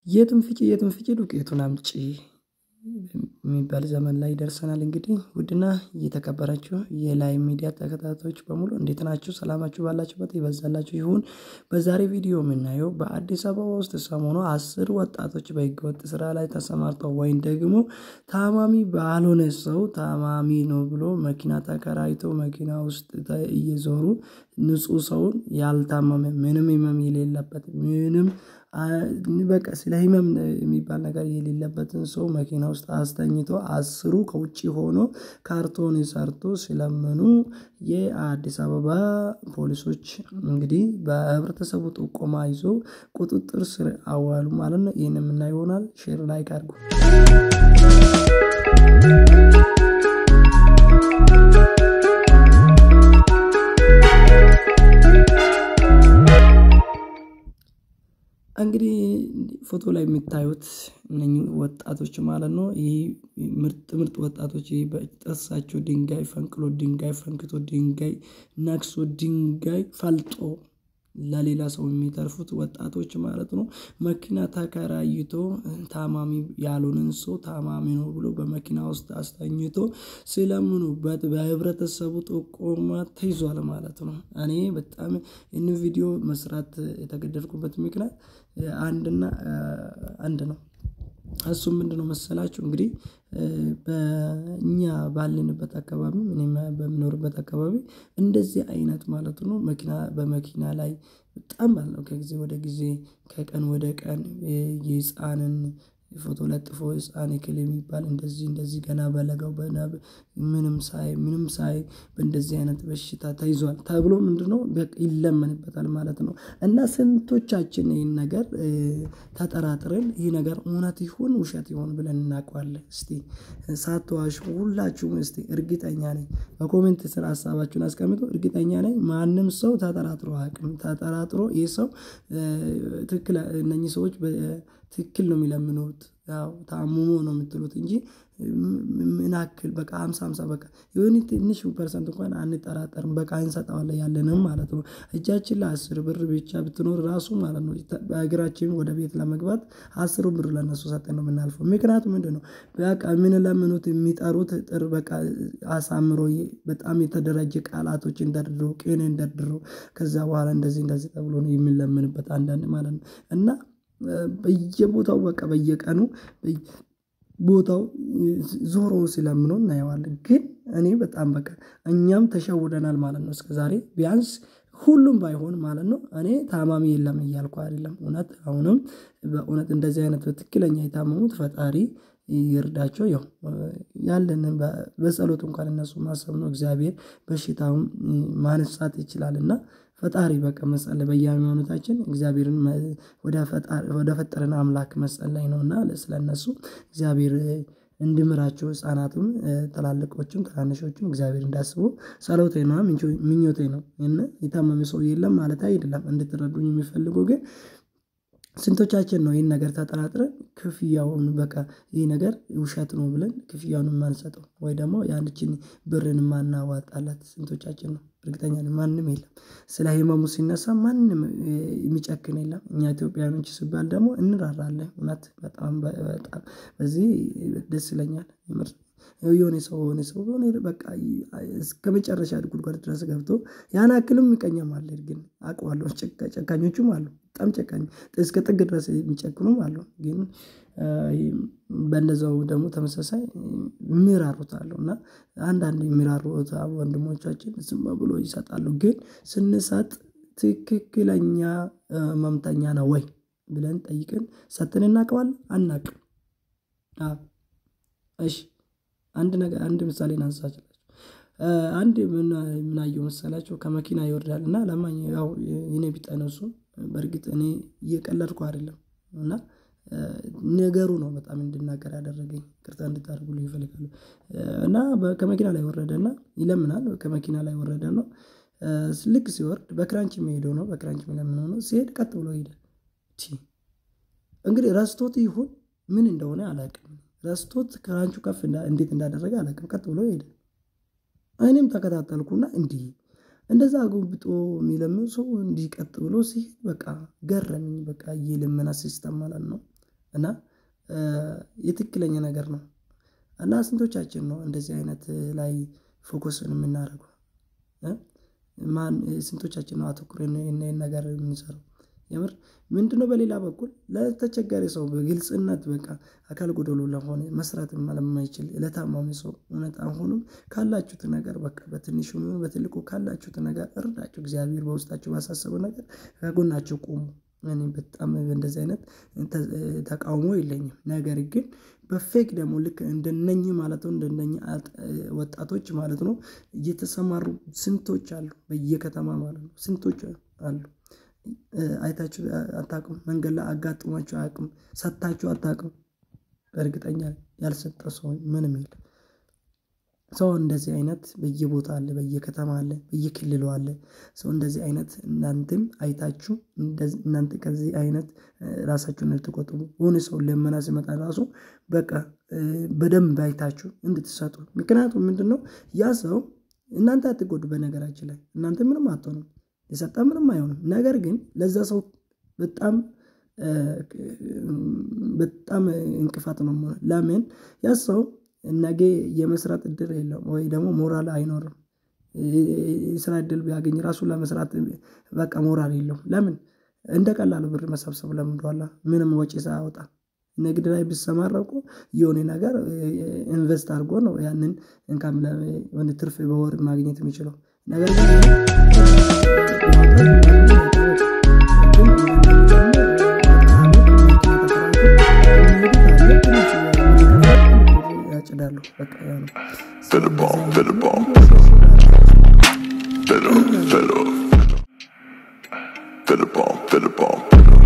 የትም ፍጪ የትም ፍጪ ዱቄቱን አምጪ የሚባል ዘመን ላይ ደርሰናል። እንግዲህ ውድና እየተከበራችሁ የላይ ሚዲያ ተከታታዮች በሙሉ እንዴት ናችሁ? ሰላማችሁ ባላችሁበት ይበዛላችሁ ይሁን። በዛሬ ቪዲዮ የምናየው በአዲስ አበባ ውስጥ ሰሞኑ አስር ወጣቶች በህገወጥ ስራ ላይ ተሰማርተው ወይም ደግሞ ታማሚ ባልሆነ ሰው ታማሚ ነው ብሎ መኪና ተከራይቶ መኪና ውስጥ እየዞሩ ንጹህ ሰውን ያልታመመ ምንም ህመም የሌለበት ምንም በቃ ስለ ህመም የሚባል ነገር የሌለበትን ሰው መኪና ውስጥ አስተኝቶ አስሩ ከውጭ ሆኖ ካርቶን ሰርቶ ሲለምኑ የአዲስ አበባ ፖሊሶች እንግዲህ በህብረተሰቡ ጥቆማ ይዞ ቁጥጥር ስር አዋሉ ማለት ነው። ይህን የምናየው ይሆናል። ሼር ላይክ አድርጉ። እንግዲህ ፎቶ ላይ የምታዩት እነኚህ ወጣቶች ማለት ነው። ይህ ምርጥ ምርጥ ወጣቶች በጥርሳቸው ድንጋይ ፈንቅሎ ድንጋይ ፈንክቶ ድንጋይ ነክሶ ድንጋይ ፈልጦ ለሌላ ሰው የሚተርፉት ወጣቶች ማለት ነው። መኪና ተከራይቶ ታማሚ ያልሆነን ሰው ታማሚ ነው ብሎ በመኪና ውስጥ አስተኝቶ ሲለምኑበት በህብረተሰቡ ጥቆማ ተይዟል ማለት ነው። እኔ በጣም ይህን ቪዲዮ መስራት የተገደድኩበት ምክንያት አንድና አንድ ነው። እሱም ምንድነው መሰላችሁ? እንግዲህ በእኛ ባለንበት አካባቢ እኔም በምኖርበት አካባቢ እንደዚህ አይነት ማለት ነው መኪና በመኪና ላይ በጣም ባለው ከጊዜ ወደ ጊዜ ከቀን ወደ ቀን የህፃንን ፎቶ ለጥፎ ህፃን እከሌ የሚባል እንደዚህ እንደዚህ ገና በለጋው ምንም ሳይ ምንም ሳይ በእንደዚህ አይነት በሽታ ተይዟል ተብሎ ምንድነው ይለመንበታል ማለት ነው። እና ስንቶቻችን ይህን ነገር ተጠራጥረን ይህ ነገር እውነት ይሁን ውሸት ይሁን ብለን እናውቀዋለን? እስቲ ሳትዋሹ ሁላችሁም እስቲ እርግጠኛ ነኝ በኮሜንት ስር ሀሳባችሁን አስቀምጦ እርግጠኛ ነኝ ማንም ሰው ተጠራጥሮ አያውቅም። ተጠራጥሮ ይህ ሰው ትክክል እነኚህ ሰዎች ትክክል ነው የሚለምኑት ያው ታሙሞ ነው የምትሉት እንጂ ምን ያክል በቃ ሃምሳ ሃምሳ በቃ የሆነ ትንሽ ፐርሰንት እንኳን አንጠራጠርም በቃ እንሰጠዋለን ያለንም ማለት ነው። እጃችን ላይ አስር ብር ብቻ ብትኖር ራሱ ማለት ነው በእግራችን ወደ ቤት ለመግባት አስሩ ብር ለነሱ ሰጠን ነው የምናልፈው። ምክንያቱም ምንድነው በቃ የምንለምኑት የሚጠሩት ጥር በቃ አሳምሮ በጣም የተደራጀ ቃላቶችን ደርድሮ ቅኔን ደርድሮ ከዛ በኋላ እንደዚህ እንደዚህ ተብሎ ነው የሚለምንበት አንዳንድ ማለት ነው እና በየቦታው በቃ በየቀኑ ቦታው ዞሮ ሲለምኑ እናየዋለን። ግን እኔ በጣም በቃ እኛም ተሸውደናል ማለት ነው። እስከዛሬ ቢያንስ ሁሉም ባይሆን ማለት ነው እኔ ታማሚ የለም እያልኩ አይደለም። እውነት አሁንም በእውነት እንደዚህ አይነት በትክክለኛ የታመሙት ፈጣሪ ይርዳቸው። ያው ያለንን በጸሎት እንኳን እነሱ ማሰብ ነው። እግዚአብሔር በሽታውን ማንሳት ይችላል እና ፈጣሪ በቃ መጸለይ በየሃይማኖታችን እግዚአብሔርን ወደ ፈጠረን አምላክ መጸለይ ነውና ስለነሱ እግዚአብሔር እንዲምራቸው ህፃናቱም ትላልቆቹም ትናንሾቹም እግዚአብሔር እንዳስቡ ጸሎቴ ነው ምኞቴ ነው። እና የታመመ ሰው የለም ማለት አይደለም እንድትረዱኝ የሚፈልገው ግን ስንቶቻችን ነው ይህን ነገር ተጠራጥረን ክፍያውን በቃ ይህ ነገር ውሸት ነው ብለን ክፍያውን የማንሰጠው ወይ ደግሞ ያንችን ብርን የማናዋጣላት ስንቶቻችን ነው? እርግጠኛ ነኝ ማንም የለም። ስለ ህመሙ ሲነሳ ማንም የሚጨክን የለም። እኛ ኢትዮጵያውያኖች ሲባል ደግሞ እንራራለን እውነት በጣም በጣም በዚህ ደስ ይለኛል። የምር የሆነ ሰው የሆነ ሰው የሆነ በቃ እስከመጨረሻ ጉድጓድ ድረስ ገብቶ ያን ያክልም ምቀኛም አለ ግን አውቀዋለሁ ጨካኞቹም አሉ በጣም ጨካኝ እስከ ጥግ ድረስ የሚጨክኑም አሉ። ግን በእንደዛው ደግሞ ተመሳሳይ የሚራሩት አሉ እና አንዳንድ የሚራሩት ወንድሞቻችን ዝም ብሎ ይሰጣሉ። ግን ስንሰጥ ትክክለኛ ህመምተኛ ነው ወይ ብለን ጠይቀን ሰጥተን እናውቀዋለን? አናውቅም። እሺ አንድ ነገር አንድ ምሳሌ ላንሳላችሁ። አንድ ምን አየሁ መሰላችሁ? ከመኪና ይወርዳል እና ለማኝ ያው የኔ ቢጤ ነው እሱ በርግጥ እኔ እየቀለድኩ አይደለም እና ነገሩ ነው በጣም እንድናገር ያደረገኝ ይቅርታ እንድታደርጉልኝ እፈልጋለሁ። እና ከመኪና ላይ ወረደና ይለምናል ከመኪና ላይ ወረደና ልክ ሲወርድ በክራንች የሚሄደው ነው በክራንች የሚለምነው ነው ሲሄድ ቀጥ ብሎ ሄደ። እንግዲህ ረስቶት ይሁን ምን እንደሆነ አላውቅም። ረስቶት ክራንቹ ከፍ እንዴት እንዳደረገ አላውቅም። ቀጥ ብሎ ሄደ። እኔም ተከታተልኩና እንዲህ እንደዛ አጎብጦ የሚለምን ሰው እንዲህ ቀጥ ብሎ ሲሄድ በቃ ገረመኝ። በቃ የልመና ሲስተም ማለት ነው። እና የትክክለኛ ነገር ነው እና ስንቶቻችን ነው እንደዚህ አይነት ላይ ፎከስን የምናደርገው? ማን ስንቶቻችን ነው አተኩረን ይህን ነገር የምንሰራው? የምር ምንድነው? በሌላ በኩል ለተቸገረ ሰው በግልጽነት በቃ አካል ጎደሎ ለሆነ መስራት ለማይችል ለታማሚ ሰው እውነት አሁንም ካላችሁት ነገር በቃ በትንሹ በትልቁ ካላችሁት ነገር እርዳችሁ። እግዚአብሔር በውስጣችሁ ባሳሰበው ነገር ከጎናቸው ቆሙ። እኔ በጣም እንደዚህ አይነት ተቃውሞ የለኝም። ነገር ግን በፌክ ደግሞ ልክ እንደነኝ ማለት ነው እንደነኝ ወጣቶች ማለት ነው እየተሰማሩ ስንቶች አሉ፣ በየከተማ ማለት ነው ስንቶች አሉ። አይታችሁ አታውቅም? መንገድ ላይ አጋጥሟችሁ አያውቅም? ሰጥታችሁ አታውቅም? እርግጠኛ ያልሰጠ ሰው ምንም የለም። ሰው እንደዚህ አይነት በየቦታ አለ፣ በየከተማ አለ፣ በየክልሉ አለ። ሰው እንደዚህ አይነት እናንተም አይታችሁ እናንተ ከዚህ አይነት ራሳችሁን እንድትቆጥቡ የሆነ ሰው ለመና ሲመጣ ራሱ በቃ በደንብ አይታችሁ እንድትሰጡ። ምክንያቱም ምንድን ነው ያ ሰው እናንተ አትጎዱ። በነገራችን ላይ እናንተ ምንም አትሆኑም፣ የሰጠ ምንም አይሆንም። ነገር ግን ለዛ ሰው በጣም በጣም እንቅፋት ነው። ለምን ያ ሰው ነገ የመስራት እድል የለውም ወይ ደግሞ ሞራል አይኖርም። የስራ እድል ቢያገኝ ራሱ ለመስራት በቃ ሞራል የለውም። ለምን እንደ ቀላሉ ብር መሰብሰብ ለምዷላ። ምንም ወጪ ሳያወጣ ንግድ ላይ ቢሰማራ እኮ የሆነ ነገር ኢንቨስት አድርጎ ነው ያንን እንካም ወደ ትርፍ በወር ማግኘት የሚችለው ነገር ግን ያጭዳሉ። በቃ ያ ነው። Fill the bomb, fill the bomb. Fill up, fill up. Fill the bomb, fill the bomb.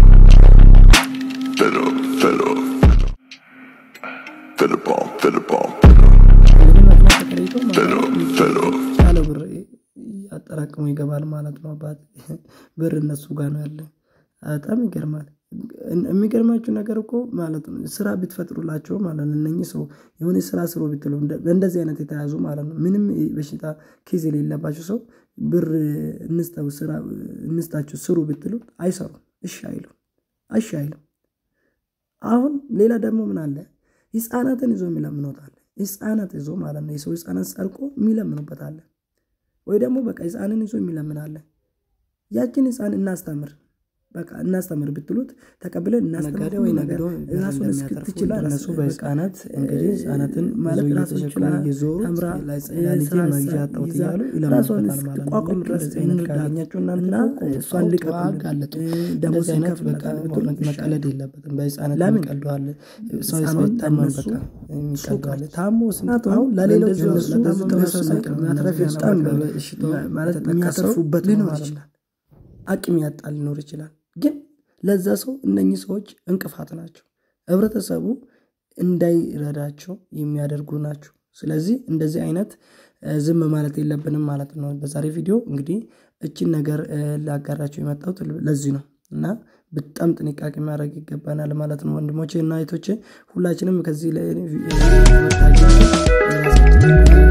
Fill up, fill up. Fill the bomb, fill the bomb. እንግዲህ መኪና ተከራይቶ Fill up, fill up. ያለ ብር አጠራቅሞ ይገባል ማለት ነው። አባት ብር እነሱ ጋር ነው ያለ። በጣም ይገርማል። የሚገርማችሁ ነገር እኮ ማለት ነው ስራ ብትፈጥሩላቸው ማለት ነው እነኚህ ሰው የሆነ ስራ ስሩ ብትሉ በእንደዚህ አይነት የተያዙ ማለት ነው ምንም በሽታ ኬዝ የሌለባቸው ሰው ብር እንስጠው ስራ እንስጣችሁ ስሩ ብትሉ አይሰሩም። እሺ አይሉም። እሺ አይሉም። አሁን ሌላ ደግሞ ምን አለ ህፃናትን ይዞ የሚለምኑት አለ። ህፃናት ይዞ ማለት ነው የሰው ህፃናት ጸድቆ የሚለምኑበት አለ። ወይ ደግሞ በቃ ህፃንን ይዞ የሚለምን አለ። ያችን ህፃን እናስተምር በቃ እናስተምር ብትሉት ተቀብለን እናስተምር ወይ ነገር ራሱን እስክትችል እነሱ በህፃናት እንግዲህ ህፃናትን ማለት ይዞ ራሱን እየተሸከሙ ችላ እየዞሩ ተምራ ለልጄ መግዣ አጣሁት እያሉ ራሷን ይለምኑበታል ማለት ነው። እስክቋቋም ልክ ድረስ እንደዚህ አይነት እንርዳ ካገኛችሁ እናንተ እና እኮ እሷን ሰው ልቀቁልን። አጋለጡ። ደግሞ እንደዚህ አይነት ሲከፍል በቃ ብትሉ መቀለድ የለበትም። በህፃናት ለምን? የሚቀልደዋል ሰው ህፃኑ ሳይታመም እነሱ በቃ የሚቀልደዋል። ታሞ ስንት አሁን ለሌሎች ለእንደዚህ እነሱ ለታመመ ተመሳሳይ ሰው ሳይቀር ማትረፊያ በጣም በቃ በበሽታው ማለት የተጠቃ ሰው የሚያተርፉበት ሊኖር ሊኖር ይችላል። ይችላል። አቅም ያጣ ሊኖር ይችላል። ግን ለዛ ሰው እነኚህ ሰዎች እንቅፋት ናቸው። ህብረተሰቡ እንዳይረዳቸው የሚያደርጉ ናቸው። ስለዚህ እንደዚህ አይነት እ፣ ዝም ማለት የለብንም ማለት ነው። በዛሬ ቪዲዮ እንግዲህ እችን ነገር እ፣ ላጋራቸው የመጣሁት ለዚህ ነው እና በጣም ጥንቃቄ ማድረግ ይገባናል ማለት ነው። ወንድሞቼ እና እህቶቼ ሁላችንም ከዚህ ላይ እ፣ ትምህርት አግኝተን የራሳችንን